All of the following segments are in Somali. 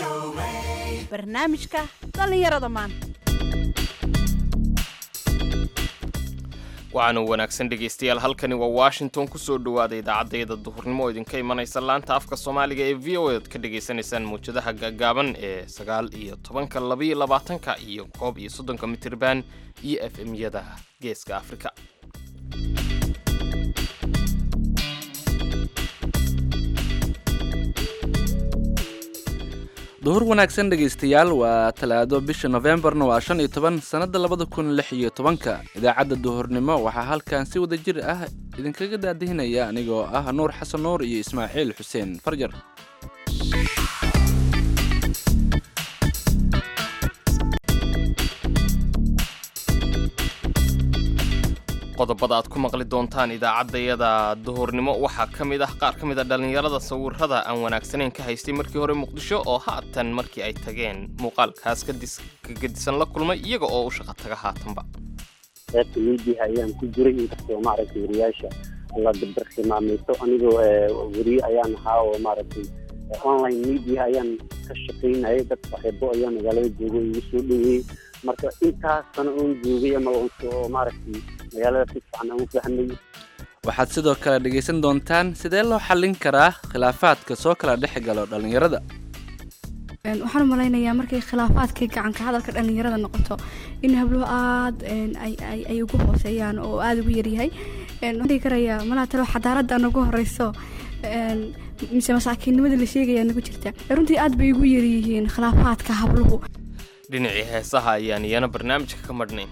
barnaamijka dhallinyarada maanta waxaanu wanaagsan dhegaystayaal halkani waa washington kusoo dhowaada idaacadayada duhurnimo oo idinka imanaysa laanta afka soomaaliga ee v o ead ka dhagaysanaysaan mawjadaha gaagaaban ee sagaal iyo tobanka labaiyo labaatanka iyo koob iyo soddonka mitirban iyo f m-yada geeska afrika duhur wanaagsan dhegaystayaal waa talaado bisha nofembarna waa shan iyo toban sannadda labada kun lix iyo tobanka idaacadda duhurnimo waxaa halkan si wada jir ah idinkaga daadihinaya anigoo ah nuur xasan nuur iyo ismaaciil xuseen farjar qodobada aad ku maqli doontaan idaacaddayada duhurnimo waxaa ka mid ah qaar ka mid a dhallinyarada sawirrada aan wanaagsanayn ka haystay markii hore muqdisho oo haatan markii ay tageen muuqaalkaas kagedisan la kulmay iyaga oo u shaqa taga haatanba qaybta miidiyaha ayaan ku jiray inkastoo maaragtay wariyaasha la dabdarkhimaamaysto anigoo weriye ayaan ahaa oo maaragtay online media ayaan ka shaqaynayay dad saaxiibo ayaa magaalada joogo igu soo dhoweeyey marka intaas sano oon joogay ama oo maaragtay magaalada si fiican aan u fahmay waxaad sidoo kale dhegaysan doontaan sidee loo xallin karaa khilaafaadka soo kala dhex galo dhallinyarada waxaan u malaynayaa markay khilaafaadkii gacanka hadalka dhallinyarada noqoto in habluhu aada ay ugu hooseeyaan oo aada ugu yaryahay waxaan karayaa malaha talo xadaaradda nagu horeyso mise masaakiinnimada la sheegaya nagu jirta runtii aad bay ugu yaryihiin khilaafaadka habluhu dhinacii heesaha ayaan iyana barnaamijka ka madhnayn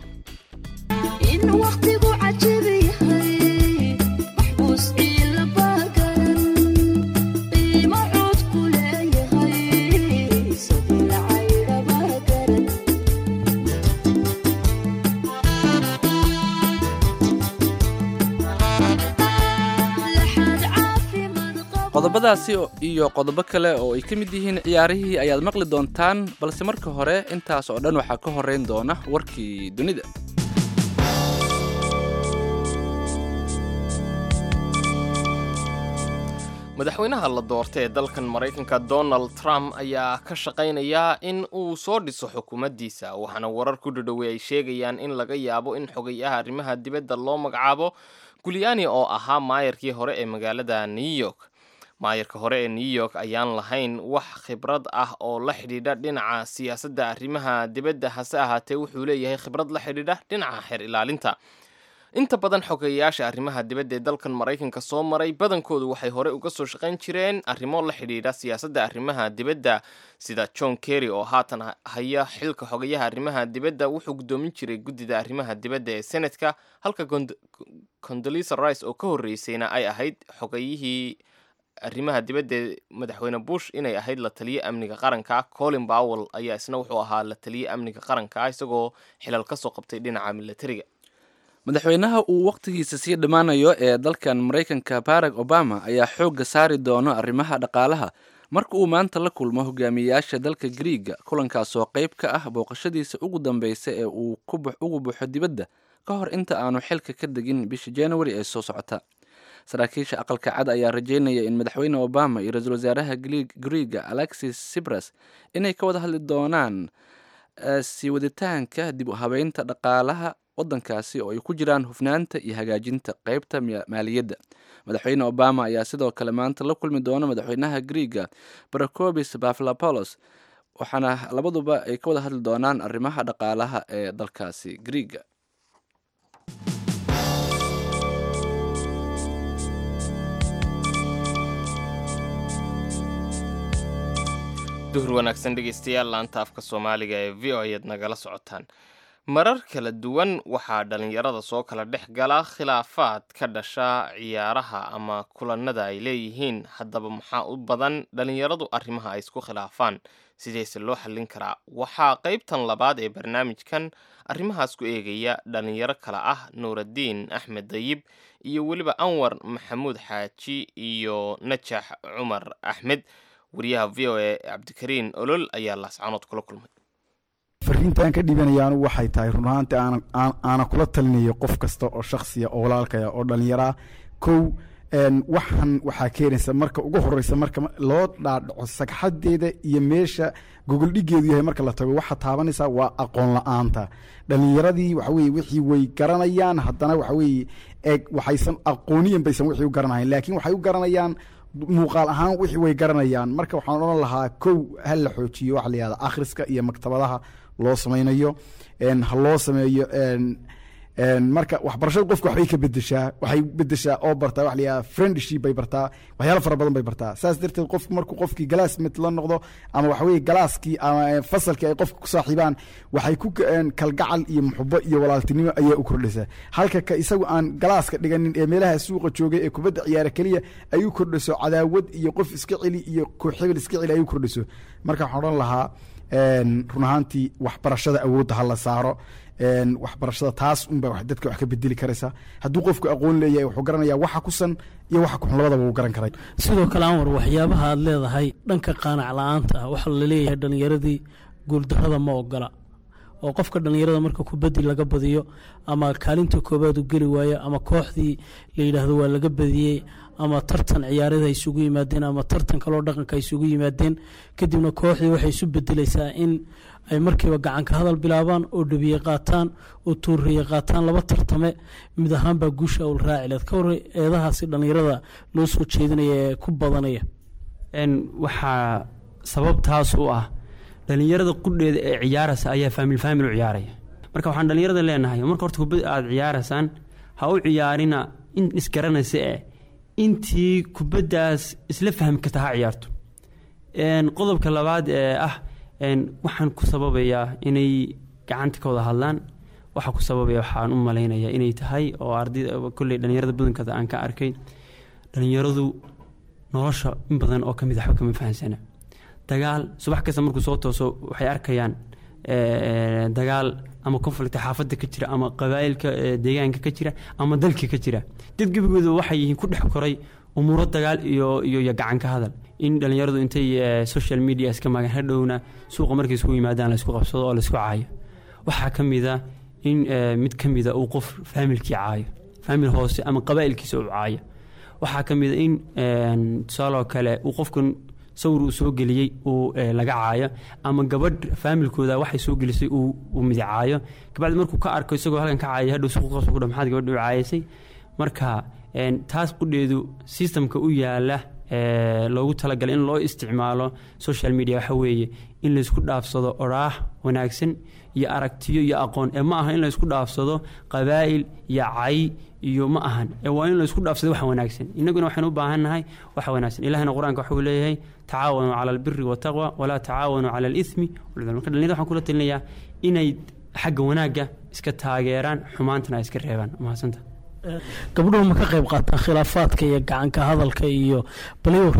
qodobadaasi iyo qodobo kale oo ay ka mid yihiin ciyaarihii ayaad maqli doontaan balse marka hore intaas oo dhan waxaa ka horrayn doona warkii dunida madaxweynaha la doortay ee dalkan maraykanka donald trump ayaa ka shaqaynaya in uu soo dhiso xukuumaddiisa waxaana warar ku dhadhowey ay sheegayaan in laga yaabo in xogayaha arrimaha dibadda loo magacaabo gulyani oo ahaa maayarkii hore ee magaalada new york maayarka hore ee new york ayaan lahayn wax khibrad ah oo la xidhiidha dhinaca siyaasadda arrimaha dibadda hase ahaatee wuxuu leeyahay khibrad la xidhiidha dhinaca xeer ilaalinta inta badan xogeeyayaasha arrimaha dibadda ee dalkan maraykanka soo maray badankoodu waxay hore uga soo shaqayn jireen arrimo la xidhiidha siyaasadda arrimaha dibadda sida john kerry oo haatan haya xilka xogeyaha arrimaha dibadda wuxuu guddoomin jiray guddida arrimaha dibadda ee senatka halka condolisa rice oo ka horreysayna ay ahayd xogeyihii arrimaha dibadda ee madaxweyne bush inay ahayd la taliye amniga qaranka colin powell ayaa isna wuxuu ahaa la taliye amniga qaranka isagoo xilal ka soo qabtay dhinaca milatariga madaxweynaha uu wakhtigiisa sii dhammaanayo ee dalkan maraykanka barack obama ayaa xoogga saari doono arrimaha dhaqaalaha marka uu maanta la kulmo hogaamiyeyaasha dalka griiga kulankaasoo qayb ka ah booqashadiisa ugu dambeysa ee uu ugu buuxo dibadda ka hor inta aanu xilka ka degin bisha january ee soo socota saraakiisha aqalka cad ayaa rajeynaya in madaxweyne obama iyo ra-iisul wasaaraha griiga alexis sibras inay ka wada hadli doonaan sii waditaanka dib u habeynta dhaqaalaha waddankaasi oo ay ku jiraan hufnaanta iyo hagaajinta qeybta maaliyadda madaxweyne obama ayaa sidoo kale maanta la kulmi doona madaxweynaha griiga baracobis baflapolos waxaana labaduba ay ka wada hadli doonaan arrimaha dhaqaalaha ee dalkaasi griiga duhur wanaagsan dhegaystayaal laanta afka soomaaliga ee v o ayaad nagala socotaan marar kala duwan waxaa dhallinyarada soo kala dhex gala khilaafaad ka dhasha ciyaaraha ama kulannada ay leeyihiin haddaba maxaa u badan dhallinyaradu arrimaha ay isku khilaafaan sideese loo xallin karaa waxaa qaybtan labaad ee barnaamijkan arrimahaas ku eegaya dhallinyaro kale ah nuuraddiin axmed dayib iyo weliba anwar maxamuud xaaji iyo najax cumar axmed wariyaha v o e cabdikariin olol ayaa laascaanood kula kulmay fariintaan ka dhiibanayaanu waxay tahay run ahaantii aana kula talinayo qof kasta oo shaksiya oo walaalkaya oo dhallinyaraa kow waxaan waxaa keenaysa marka ugu horeysa marka loo dhaadhaco sagxadeeda iyo meesha gogoldhigeedu yahay marka la tago waxaa taabanaysaa waa aqoon la-aanta dhalinyaradii waxaweye wixii way garanayaan haddana waxaweye eeg waxaysan aqooniyan baysan wixii u garanahayn laakiin waxay u garanayaan muuqaal ahaan wixii way garanayaan marka waxaan odhan lahaa kow ha la xoojiyo waxa la yihahda akhriska iyo maktabadaha loo samaynayo ha loo sameeyo marka waxbarashada qofka waxbay ka bedeshaa waxay bedeshaa oo bartaa waxa la yihahda friendship bay bartaa waxyaala fara badan bay bartaa saas darteed qofku markuu qofkii galaasmate la noqdo ama waxaweye galaaskii ama fasalkii ay qofka ku saaxiibaan waxay ku kalgacal iyo muxubo iyo walaaltinimo ayaa u kordhaysaa halka ka isagu aan galaaska dhiganin ee meelaha suuqa joogay ee kubadda ciyaara keliya ay u kordhayso cadaawad iyo qof iska celi iyo kooxebel iska celi ay u kordhayso marka waxaan odhan lahaa run ahaantii waxbarashada awoodda ha la saaro waxbarashada taas unba dadka wax ka bedeli karaysa hadduu qofku aqoon leeyahay wuxuu garanaya waxa kusan iyo waxa kuxun labadaba wuu garan karay sidoo kale anwar waxyaabaha aad leedahay dhanka qaanac la-aanta ah waxaa laleeyahay dhallinyaradii guuldarada ma ogola oo qofka dhallinyarada marka kubaddi laga badiyo ama kaalinta koobaad u geli waayo ama kooxdii la yidhaahdo waa laga badiyey ama tartan ciyaarada ay isugu yimaadeen ama tartan kaloo dhaqanka ay isugu yimaadeen kadibna kooxdii waxay isu bedelaysaa in ay markiiba gacanka hadal bilaabaan oo dhabiye qaataan oo tuuriye qaataan laba tartame mid ahaanbaa guusha ul raacileed ka hor eedahaasi dhallinyarada loo soo jeedinaya ee ku badanaya waxaa sababtaas u ah dhallinyarada qudheeda ee ciyaaraysa ayaa faamil faamil u ciyaaraya marka waxaan dhallinyarada leenahay marka horta kubad aada ciyaaraysaan ha u ciyaarina in isgaranaysa eh intii kubaddaas isla fahmi karta ha ciyaarto qodobka labaad ee ah waxaan ku sababayaa inay gacanta ka wada hadlaan waxaa ku sababaya waxaan u malaynayaa inay tahay oo ardayda kolley dhallinyarada badankooda aan ka arkay dhallinyaradu nolosha in badan oo kamid waxba kama fahansana dagaal subax kasta markuu soo tooso waxay arkayaan dagaal ama conflict xaafadda ka jira ama qabaa'ilka deegaanka ka jira ama dalka ka jira dad gebigooda waxay yihiin ku dhex koray umuuro dagaal iyo iyo iyo gacan ka hadal in dhallinyaradu intay social media iska maagan hadhowna suuqa markay isku yimaadaan laysku qabsado oo laysku caayo waxaa ka mid a in mid ka mida uu qof faamilkii caayo faamil hoose ama qabaa'ilkiisa uu caayo waxaa ka mid a in tusaaloo kale uu qofkan sawir uu soo geliyey uu laga caayo ama gabadh faamilkooda waxay soo gelisay uu midicaayo kabacdi markuu ka arko isagoo halkan ka caaya hadhow suuq qabso kudha maxaad gabadha u caayasay marka taas qudheedu systemka u yaala loogu talagalay in loo isticmaalo social media waxa weeye in laysku dhaafsado oraah wanaagsan iyo aragtiyo iyo aqoon ee ma aha in laysku dhaafsado qabaa'il iyo cay iyo ma ahan ee waa in laysku dhaafsado wax wanaagsan innaguna waxaynu u baahan nahay wax wanaagsan ilahina qur-aanka waxuu leeyahay tacaawanuu cala albiri wataqwa walaa tacaawanuu cala alithmi marka dhallinyada waxaan kula talinayaa inay xagga wanaagga iska taageeraan xumaantana ay iska reebaan mahadsanta gabdhuhu ma ka qayb qaataan khilaafaadka iyo gacanka hadalka iyo balywr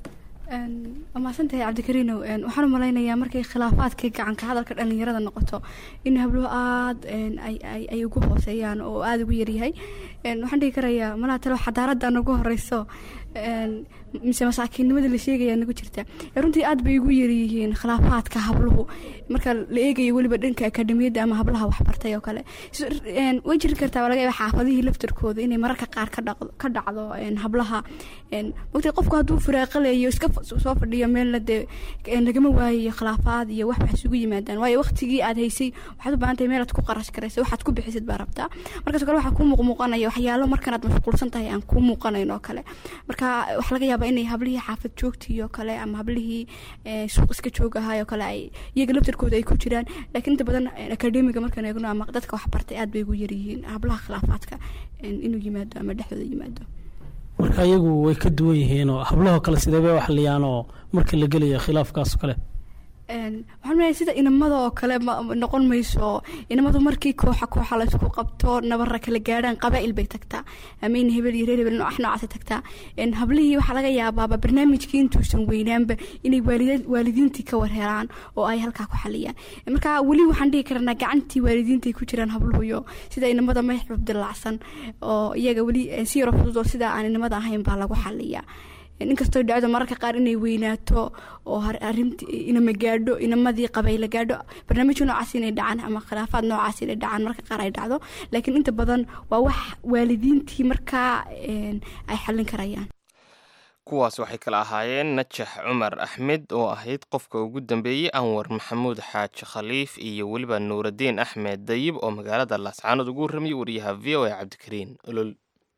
waa mahadsantahay cabdikariinow waxaan u malaynayaa markay khilaafaadkii gacanka hadalka dhallinyarada noqoto in habluhu aada ay ugu hooseeyaan oo aada ugu yaryahay waxaan dhigi karayaa malaha talo xadaaradda nagu horeyso mise masaakiinnimada la sheegaya nagu jirta runtii aad bay ugu yaryihiin khilaafaadka habluhu marka la eegayo weliba dhanka akademiyadda ama hablaha waxbartay oo kale way jiri kartaa waa laga yaaba xaafadihii laftarkooda inay mararka qaar ka dhacdo hablaha wagti qofku hadduu firaaqaleeyo iska soo fadhiyo meelna dee lagama waayayo khilaafaad iyo wax wax isugu yimaadaan waayo waqtigii aad haysay waxaad u baahan tahay meelaad ku qarash garaysa waxaad ku bixisid baa rabtaa markaasoo kale waxaa kuu muuqmuuqanaya waxyaalo markan aad mashquulsan tahay aan kuu muuqanayn oo kale marka waxaa laga yaabaa inay hablihii xaafad joogtii oo kale ama hablihii suuq iska joogahay oo kale ay iyaga laftarkooda ay ku jiraan laakiin inta badan akademiga markaan eegno ama dadka waxbartay aad bay ugu yaryihiin hablaha khilaafaadka inuu yimaado ama dhexdooda yimaado marka iyagu way ka duwan yihiinoo hablahoo kale sideebay u xaliyaan oo marka la gelaya khilaafkaas oo kale waxaan maleeya sida inamada oo kale noqon mayso inamadu markii kooxa kooxa laysku qabto nabara kala gaadhaan qabaa'il bay tagtaa ama in hebel iyo reer hebel nooc noocaasa tagtaa hablihii waxaa laga yaabaaba barnaamijkii intuusan weynaanba inay waalidiintii ka warhelaan oo ay halkaa ku xaliyaan marka weli waxaan dhihi karnaa gacantii waalidiinta ay ku jiraan habluhuyo sida inamada mayxbab dilaacsan oo iyaga weli si yaro fudud oo sida aan inamada ahayn baa lagu xaliyaa inkastoo dhacdo mararka qaar inay weynaato oo arinti inama gaadho inamadii qabay la gaadho barnaamijka noocaas inay dhacaan ama khilaafaad noocaas inay dhacaan mararka qaar ay dhacdo laakiin inta badan waa wax waalidiintii markaa ay xallin karayaan kuwaas waxay kala ahaayeen najax cumar axmed oo ahayd qofka ugu dambeeyey anwar maxamuud xaaji khaliif iyo weliba nuuraddiin axmed dayib oo magaalada laascaanood ugu warramayay wariyaha v o a cabdikariin olol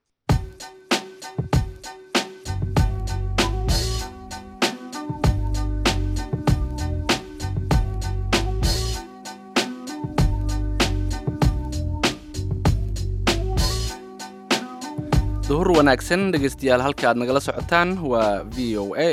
duhur wanaagsan dhegeystayaal halka aad nagala socotaan waa v o a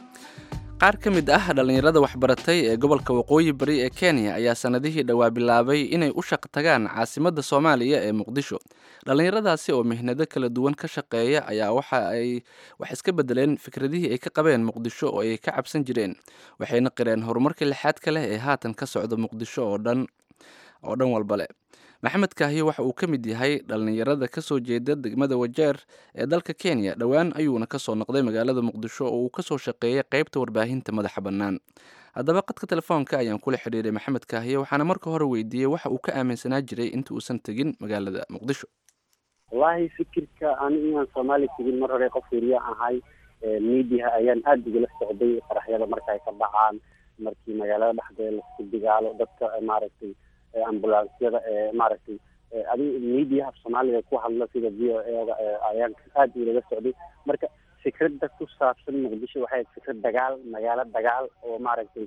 qaar ka mid ah dhallinyarada waxbaratay ee gobolka waqooyi bari ee kenya ayaa sanadihii dhowaa bilaabay inay u shaq tagaan caasimadda soomaaliya ee muqdisho dhallinyaradaasi oo mihnado kala duwan ka shaqeeya ayaa waxa ay wax iska bedeleen fikradihii ay ka qabeen muqdisho oo ay ka cabsan jireen waxayna qireen horumarkii lixaadka leh ee haatan ka socda muqdisho oo dhan oo dhan walba leh maxamed kaahiye waxa uu ka mid yahay dhallinyarada kasoo jeeda degmada wajeer ee dalka kenya dhowaan ayuuna kasoo noqday magaalada muqdisho oo uu kasoo shaqeeyay qeybta warbaahinta madaxa bannaan haddaba qadka telefoonka ayaan kula xidhiiray maxamed kaahiye waxaana marka hore weydiiyey waxa uu ka aaminsanaa jiray inta uusan tegin magaalada muqdisho wallaahi fikirka ani inaan soomaali tegin mar hore qof weriya ahay miidiyaha ayaan aada ugala socday qaraxyada marka ay ka dhacaan markii magaalada dhexdeeda laisku digaalo dadka maaragtay ambulansyada maaragtay adi miidiyaha soomaaliga ku hadla sida v o eda ayaan aada ulaga socday marka fikradda ku saabsan muqdisho waxay fikrad dagaal magaalo dagaal oo maaragtay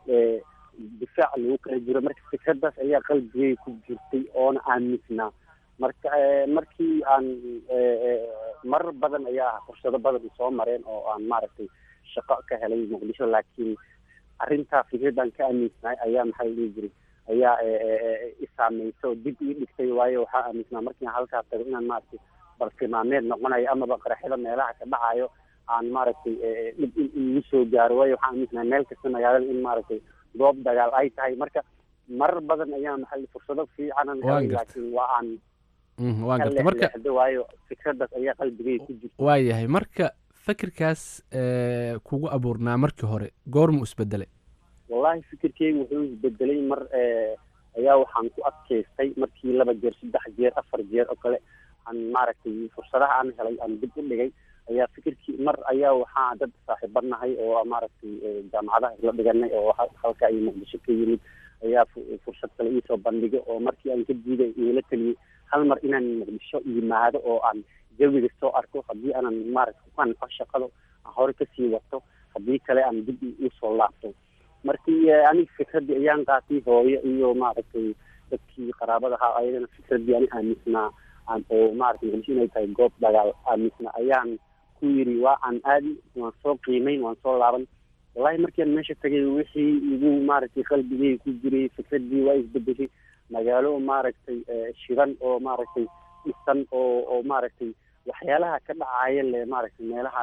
difaac lagu kala jiro marka fikraddaas ayaa qalbigay ku jirtay oona aaminsanaa marka markii aan marar badan ayaa fursado badan soo mareen oo aan maaragtay shaqo ka helay muqdisho laakiin arrintaa fikraddan ka aaminsanaay ayaa maxaa la dhihi jiray ayaa isaamayso dib ii dhigtay waayo waxaa aaminsanaa markiin halkaa tago inaan maaragtay bartilmaameed noqonayo amaba qaraxyada meelaha ka dhacayo aan maaragtay dhib in igu soo gaaro waayo waxaa aaminsanaa meel kasta magaalada in maaragtay goob dagaal ay tahay marka marar badan ayaa maxaa fursado fiicanan helay laakiin waa aan waan garta marka waayo fikraddaas ayaa qalbigay ku jirta waayahay marka fikirkaas kugu abuurnaa markii hore goormu isbedelay wallahi fikirkeyga wuxuu isbedelay mar ayaa waxaan ku adkaystay markii laba jeer saddex jeer afar jeer oo kale aan maaragtay fursadaha aan helay aan dib u dhigay ayaa fikirkii mar ayaa waxaa dad saaxiibanahay oo maaragtay jaamacadaha isla dhiganay oo halka iyo muqdisho ka yimid ayaa fursad kale iisoo bandhigay oo markii aan ka diiday igala teliyey hal mar inaan muqdisho yimaado oo aan jawiga soo arko haddii aanan maaragta ku qanco shaqado aan hore kasii wato haddii kale aan dib usoo laabto markii aniga fikraddii ayaan qaatay hooyo iyo maaragtay dadkii qaraabada ahaa ayagana fikraddii ani aaminsanaa oo maaragtay muqdisho inay tahay goob dagaal aaminsanaa ayaan ku yiri waa aan aadi waan soo qiimeyn waan soo laaban wallahi markiian meesha tagay wixii igu maaragtay qalbigay ku jiray fikraddii waa isbedeshay magaalo maaragtay shidan oo maaragtay dhisan oo oo maaragtay waxyaalaha ka dhacaya le maaragtay meelaha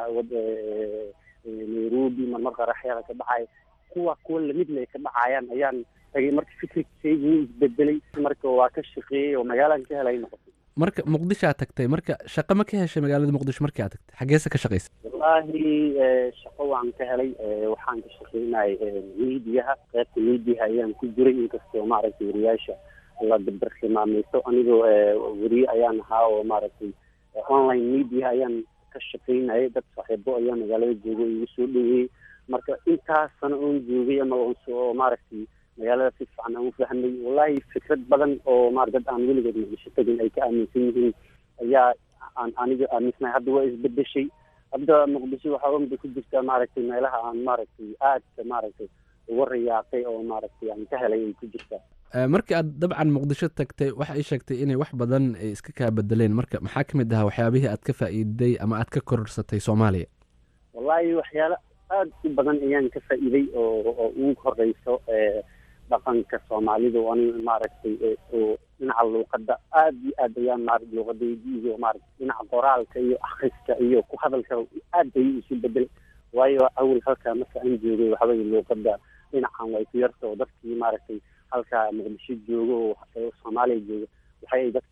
nairobi marmar qaraxyada ka dhacaya kuwa kuwa lamid le ka dhacayaan ayaan tagay marka fikirkaygu wuu isbedelay marka waa ka shaqeeyey oo magaalaan ka helay noqotay marka muqdishoaad tagtay marka shaqo ma ka heshay magaalada muqdisho markii aad tagtay xageese ka shaqaysa wallahi shaqo waan ka helay waxaan ka shaqeynayay miidiyaha qaybta miidiyaha ayaan ku jiray inkastoo maaragtay wariyaasha la bartilmaamaysto anigoo weriye ayaan ahaa oo maaragtay online media ayaan ka shaqeynayay dad saaxiibo ayaa magaalada joogo igu soo dhaweeyey marka intaas sano oon joogay ama oonsoo maaragtay magaalada si fiican aan u fahmay wallahi fikrad badan oo maar dad aan weligood muqdisho tegin ay ka aaminsan yihiin ayaa aan aniga aaminsanahay hadda waa isbedeshay hadda muqdisho waxaa omda ku jirtaa maaragtay meelaha aan maaragtay aadka maaragtay uga riyaaqay oo maaragtay aan ka helay ay ku jirtaa markii aad dabcan muqdisho tagtay waxa ay sheegtay inay wax badan ay iska kaa bedeleen marka maxaa ka mid ahaa waxyaabihii aad ka faa'iiday ama aad ka kororsatay soomaaliya wallahi waxyaalo aad u badan ayaan ka faa'iiday oo oo ugu horeyso dhaqanka soomaalida oo ani maaragtay oo dhinaca luuqadda aad iyo aad ayaan maarata luuqadaydi iyo maarata dhinaca qoraalka iyo akriska iyo ku hadalka aad ayuu isu bedelay waayo awal halkaa marka aan joogay waxaweye luuqadda dhinacan way ku yarta oo dadkii maaragtay halkaa muqdisho joogo oo soomaaliya jooga waxay dadka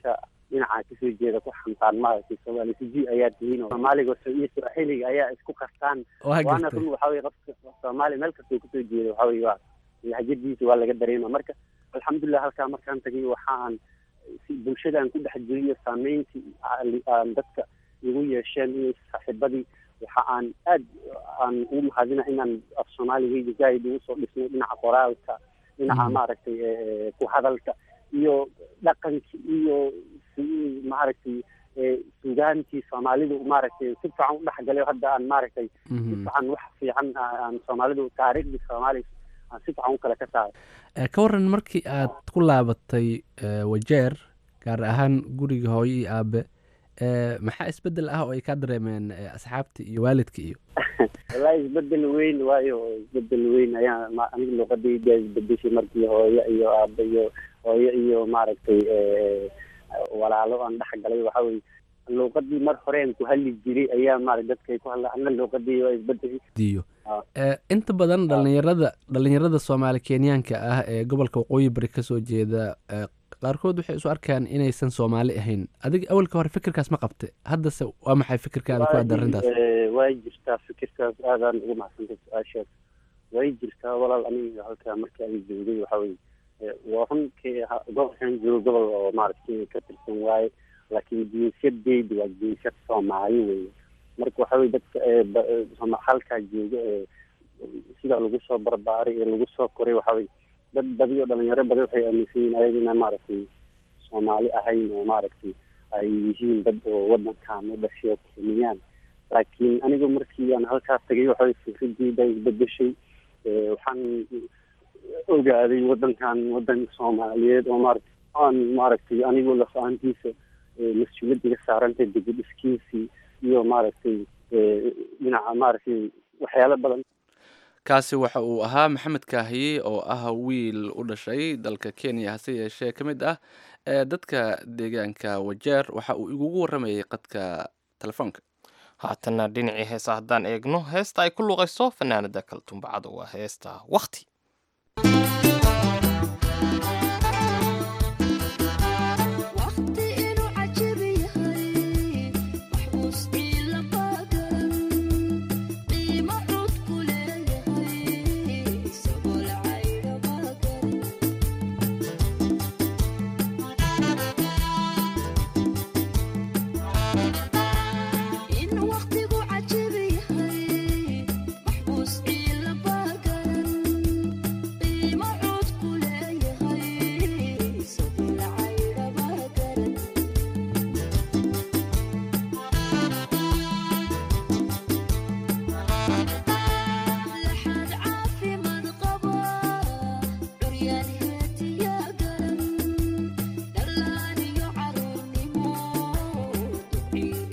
dhinaca kasoo jeeda ku xamtaan maaragtay soomaali suji ayaa tihiin oo soomaaliga iyo swahiliga ayaa isku kastaan waa waana gartay run waxa weye qofka soomaali meel kastoo kusoo jeeda waxa weye waa lahjadiisa waa laga dareema marka alxamdulilah halkaa markaan tagay waxa aan si bulshada aan ku dhex jiriyo saameyntii aan- aan dadka igu yeesheen iyo saaxiibadii waxa aan aad aan ugu mahadina inaan af soomaaligayga zaaid ugu soo dhisnay dhinaca qoraalka dhinaca Mhm. maaragtay eh, ku hadalka iyo dhaqankii iyo si- maaragtay eh, sugaantii soomaalidu maaragtay si fiican u dhexgalay hadda aan maaragtay si Mhm. fiican wax fiican aan aan soomaalidu taariikhdii soomaaliya aan si fiican u kala ka saaray Eh, ka waran markii aad ku laabatay eh, wajeer gaar ahaan guriga hooyo iyo aabe eh, maxaa isbedel ah oo ay ka dareemeen eh, asxaabta iyo waalidka iyo wallahi isbedel weyn waayo isbedel weyn ayaa ma- aniga luqadayda isbedeshay markii hooyo iyo aaba iyo hooyo iyo maaragtay eh, walaalo aan dhex galay waxa weye luuqadii mar hore aan ku hadli jiray ayaa maarag dadka ay ku hadla ana luuqadii waa isbedeshay diyo Ah. Eh, inta badan dhalinyarada dhalinyarada soomaali kenyaanka ah ee gobolka waqooyi bari kasoo jeeda eh, qaarkood waxay isu arkaan inaysan soomaali ahayn adiga awalka hore fikirkaas ma qabte haddase waa maxay fikirkaada ku aadan arrintaas Eh, way jirtaa fikirkaas aadaan ugu mahadsantay su-aashaas way jirtaa walaal aniga halkaa marka ay joogay waxa weye eh, waa runkii ha- gobolkan joogo gobol oo maaragtay ka tirsan waaye laakiin jinsiyadeydu waa jinsiyad soomaali weye marka waxa weye dadka eh, ba- eh, Sooma- halkaa jooga ee sida lagu soo barbaaray ee lagu soo koray waxa weye dad badi oo dhalinyaro badi waxay aaminsan yihiin ayaga inaan maaragtay soomaali ahayn oo maaragtay ay yihiin dad oo wadankan u dhashay oo keeniyaan laakiin aniga markii aan halkaas tagay waxay fikradeyda isbedeshay Eh, waxaan ogaaday wadankan wadan soomaaliyeed oo maaragtay aan maaragtay anigu laf ahaantiisa eh, mas-uuliyad iga saarantay degid iskiisii iyo maaragtay eh, dhinaca maaragtay waxyaalo badan kaasi waxa uu ahaa maxamed kaahiye oo ah wiil u dhashay dalka kenya hase yeeshee ka mid ah ee dadka deegaanka wajeer waxa uu igugu waramayay qadka telefoonka haatanna dhinacii heesa haddaan eegno heesta ay ku luqayso fanaanada kaltumbacada waa heesta wakti waqti inuu cajab yahay wax uscii lama garan qiimo cud ku leeyahay isagoo lacayga ma garan in waqtigu cajab yahay wax uscii lama garan qiimo cud ku leeyahay isagoo lacayga ma garan laxaad caafimaad qaba dhuryaan heetiya garan dhalaan iyo caruurnimo duciid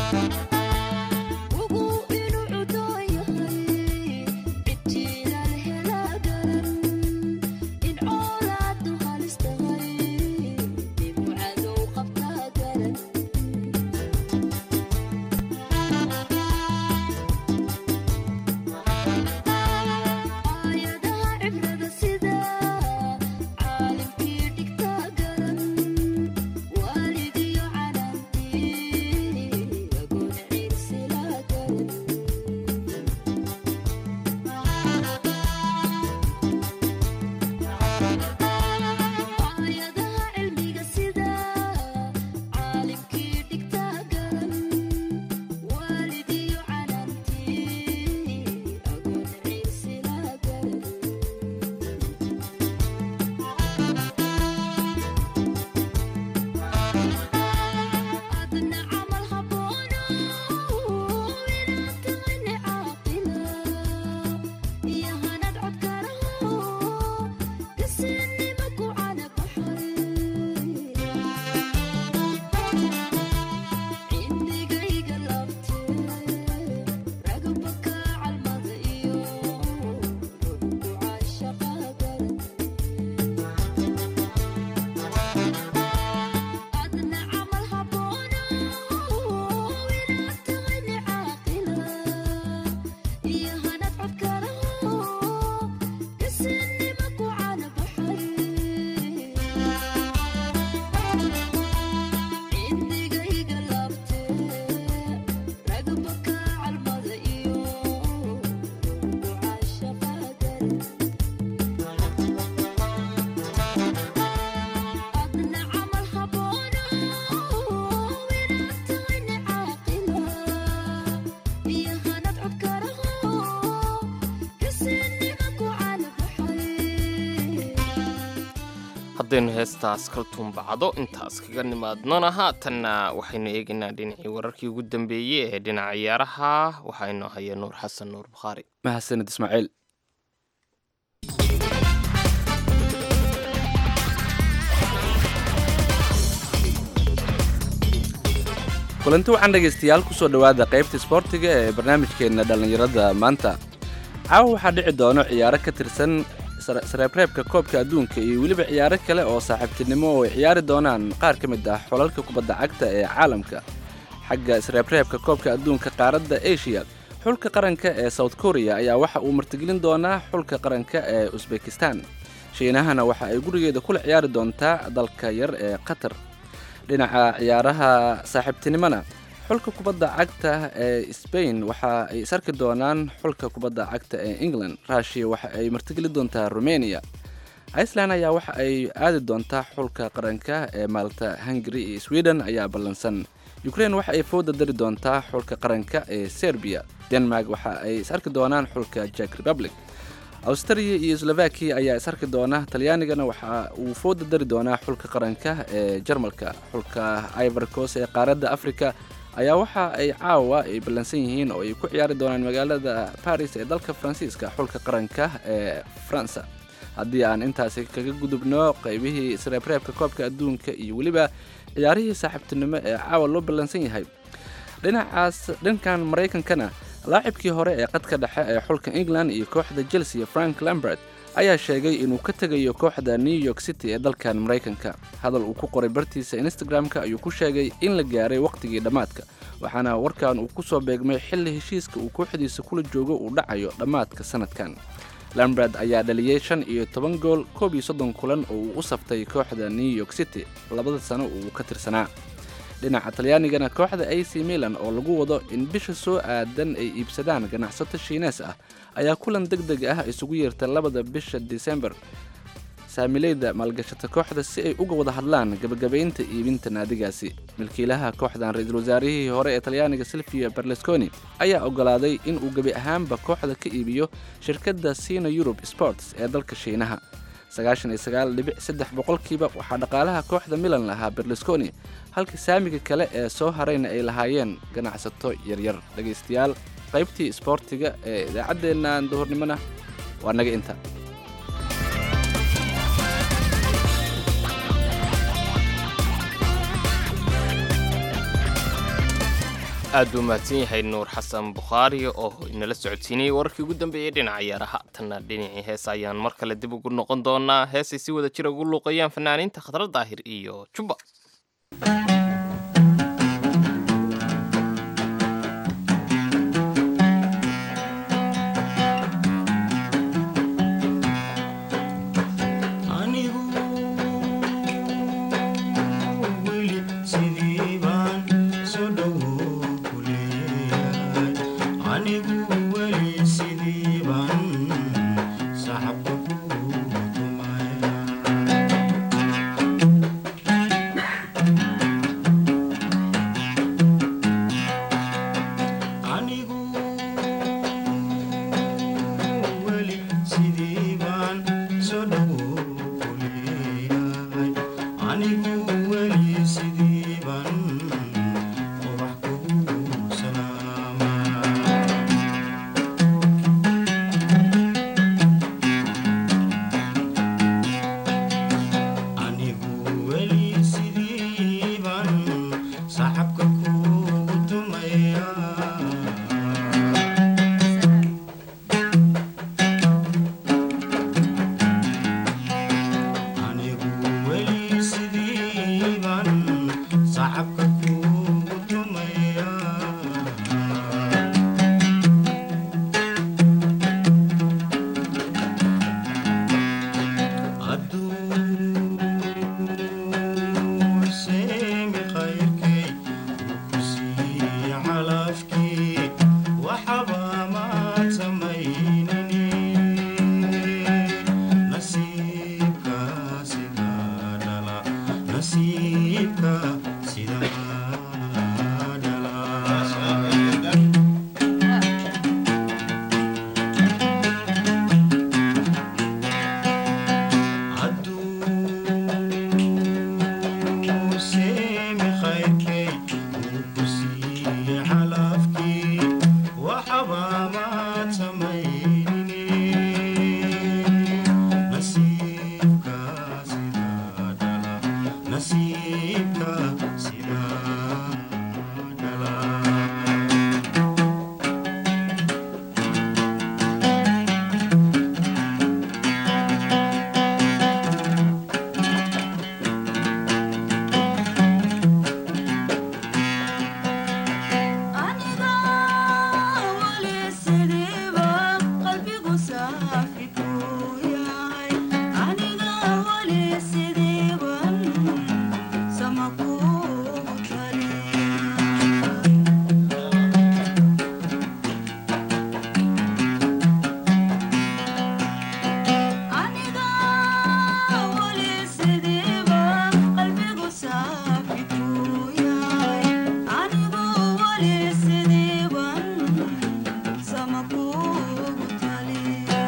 haddaynu heestaas ka tuunbacdo intaas kaga nimaadnona haatanna waxaynu eegaynaa dhinacii wararkii ugu dambeeyey ee dhinaca ciyaaraha waxaynu haya nuur xasan nuur bukhaari mahadsanid ismaaciil kulanti waxaan dhegaystayaal kusoo dhowaada qaybta isboortiga ee barnaamijkeenna dhallinyarada maanta caawa waxaa dhici doono ciyaaro ka tirsan sareebreebka koobka adduunka iyo weliba ciyaaro kale oo saaxiibtinimo oo ay ciyaari doonaan qaar ka mid ah xolalka kubadda cagta ee caalamka xagga sareebreebka koobka adduunka qaaradda asia xulka qaranka ee south korea ayaa waxa uu martigelin doonaa xulka qaranka ee usbekistan shiinahana waxa ay gurigeeda kula ciyaari doontaa dalka yar ee qatar dhinaca ciyaaraha saaxiibtinimona xulka kubadda cagta ee sbain waxa ay isarki doonaan xulka kubadda cagta ee england rushiya waxa ay martigeli doontaa rumania iceland ayaa waxa ay aadi doontaa xulka qaranka ee malta hungary iyo sweden ayaa ballansan ukraine waxa ay fooda dari doontaa xulka qaranka ee serbia denmark waxa ay isarki doonaan xulka jack republic australia iyo slovakia ayaa isarki doona talyaanigana waxa uu fooda dari doonaa xulka qaranka ee jarmalka xulka ivorcos ee qaaradda africa ayaa waxa ay caawa ay ballansan yihiin oo ay ku ciyaari doonaan magaalada baris ee dalka faransiiska xulka qaranka ee faransa haddii aan intaasi kaga gudubno qaybihii sreebreebka koobka adduunka iyo weliba ciyaarihii saaxiibtinimo ee caawa loo ballansan yahay dhinacaas dhankan maraykankana laacibkii hore ee qadka dhexe ee xulka england iyo kooxda chelsea frank lambert ayaa sheegay inuu ka tegayo kooxda new york city ee dalkan maraykanka hadal uu ku qoray bartiisa instagram-ka ayuu ku sheegay in la gaaray wakhtigii dhammaadka waxaana warkan uu ku soo beegmay xilli heshiiska uu kooxdiisa kula joogo uu dhacayo dhammaadka sanadkan lambert ayaa dhaliyey shan iyo toban gool koob iyo soddon kulan oo uu u saftay kooxda new york city labada sano uu ka tirsanaa dhinaca talyaanigana kooxda a c milan oo lagu wado in bisha soo aadan ay iibsadaan ganacsato shiinees ah ayaa kulan deg deg ah isugu yeerta labada bisha disembar saamileyda maalgashata kooxda si ay uga wada hadlaan gebagabaynta iibinta naadigaasi milkiilaha kooxdan ra-iisul wasaarihii hore ee talyaaniga silvia berlusconi ayaa ogolaaday in uu gebi ahaanba kooxda ka iibiyo shirkadda sina europe sports ee dalka shiinaha sagaashan iyo sagaal dhibic saddex boqolkiiba waxaa dhaqaalaha kooxda milan lahaa berlusconi halka saamiga kale ee soo harayna ay lahaayeen ganacsato yaryar dhegaystayaal qaybtii isboortiga ee idaacaddeenna duhurnimona waa naga inta aad buu mahadsan yahay nuur xasan bukhaari oo inala socodsiinayay wararkii ugu dambeeyey dhinaca ciyaaraha tanna dhinacii heesa ayaan mar kale dib ugu noqon doonaa heesay si wada jira ugu luuqayaan fanaaniinta khadra daahir iyo jubba anigu weli sidii baan soo dhowow ku leeyahay anigu weli sidii baan saxabka ku tumaya anigu weli sidii baan soo dhowow ku leeyahay anigu weli sidii baan ubax kugu salaamaa anigu weli sidii baan saxabka kugu tumaya anigu weli sidii baan saxabka kugu tumaya hadduu seemi khayrkay kusii calafkii waxaba maad samaynini nasiibka sida dhala nasiibka sida dhala hadduu seemi khayrkay uu ku sii calafkii waxaba maad samaynini nasiibka sida dhala nasiibka sida dhala aniga weli sidiiba qalbigu saafi ku yahay aniga weli sidiiban sama kugu taliya aniga weli sidiiba qalbigu saafi ku yahay anigu weli sidiiban sama kugu taliya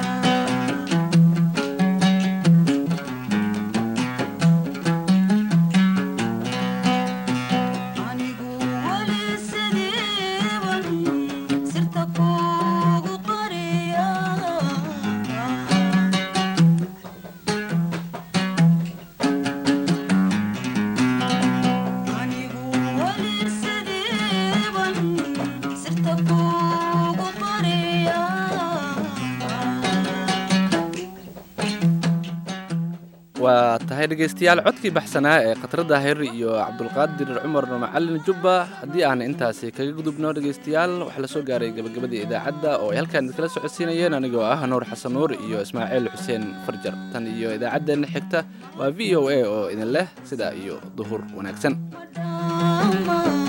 anigu weli sidiiban sirta kugu qariya anigu weli sidiiban sirta kugu qariya waa tahay dhegaystayaal codkii baxsanaa ee khatrada heri iyo cabdulqaadir cumar macalin jubba haddii aan intaasi kaga gudubno dhegaystayaal waxaa la soo gaaray gabagabadii idaacadda oo ay halkaan idinkala socodsiinayeen anigoo ah nuur xasan nuur iyo ismaaciil xuseen farjar tan iyo idaacaddeenna xigta waa v o a oo idin leh sidaa iyo duhur wanaagsan Dhammaan